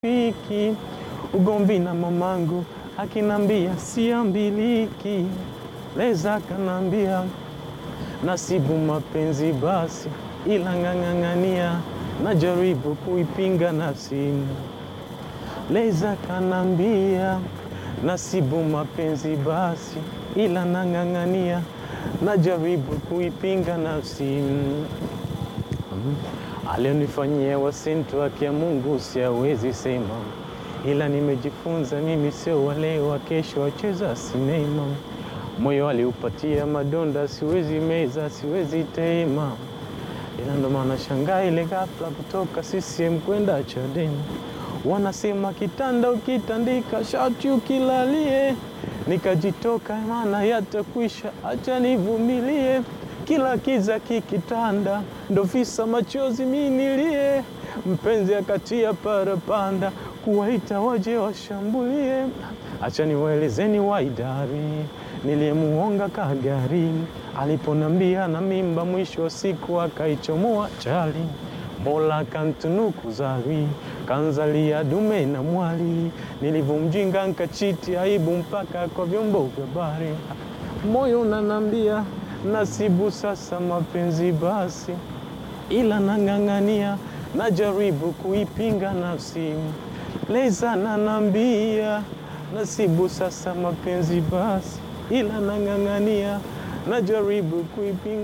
Wiki ugomvi na mamangu akinambia siambiliki, leza kanambia nasibu mapenzi basi, ila ng'ang'ang'ania najaribu kuipinga nafsi. Leza kanambia nasibu mapenzi basi, ila nang'ang'ania najaribu kuipinga nafsi. Alionifanyia wasintu wake ya Mungu siawezi sema, ila nimejifunza mimi sio wale wa kesho wacheza sinema. Moyo aliupatia madonda, siwezi meza, siwezi tema, ila ndo maana shangaa ile ghafla kutoka CCM kwenda Chadema. Wanasema kitanda ukitandika shati ukilalie, nikajitoka maana yatakwisha, acha nivumilie kila kiza kikitanda, ndo visa machozi minilie. Mpenzi akatia parapanda, kuwaita waje washambulie. Acha niwaelezeni waidari, niliyemuonga kagari, aliponambia na mimba, mwisho wa siku akaichomoa chali. Mola kantunuku zawi, kanzalia dume na mwali, nilivomjinga nkachiti aibu mpaka kwa vyombo vya habari. Moyo unanambia nasibu sasa mapenzi basi, ila nang'ang'ania, najaribu kuipinga nafsi. Leza nanambia nasibu sasa mapenzi basi, ila nang'ang'ania, najaribu kuipinga